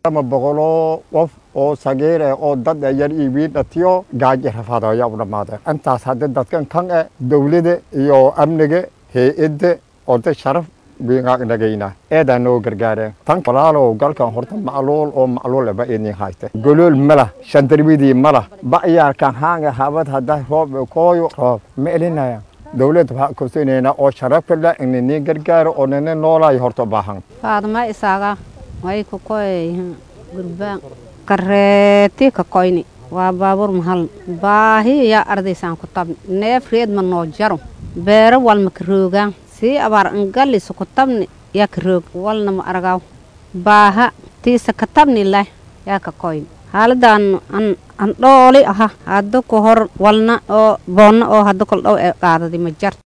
ama boqoloo qof oo sagiir eh oo dad eh yar iyo wiil dhatiyo gaaji rafaad ayaa u dhammaadeen intaas haddii dadkan kan eh dowladda iyo amniga hay-adda oo dad sharaf wiingagnagayna eedaa noo gargaareen tan walaalow galkan horta macluul oo macluul ba idin hayste golool malah shandarwidii malah ba'yaarkan haanga habad hadda roob kooyo roob ma elinaya dowladda waxaa kosinayna oo sharafka la inini gargaaro oo nina noolaay horta baahan faadma isaaga way ku koy gurbaan kareeti ka koyni waa baabuur mahal baahi yaa ardaysaan ku tabni neef reed ma noo jaro beero walma ka roogaan sii abaar angalisa ku tabni yaa ka roog walna ma argaaw baaha tiisa ka tabni leh yaa ka koyni haaladan an dhooli aha hadda ku hor walna oo boonna oo hadda kol dhow ee qaadadi ma jarto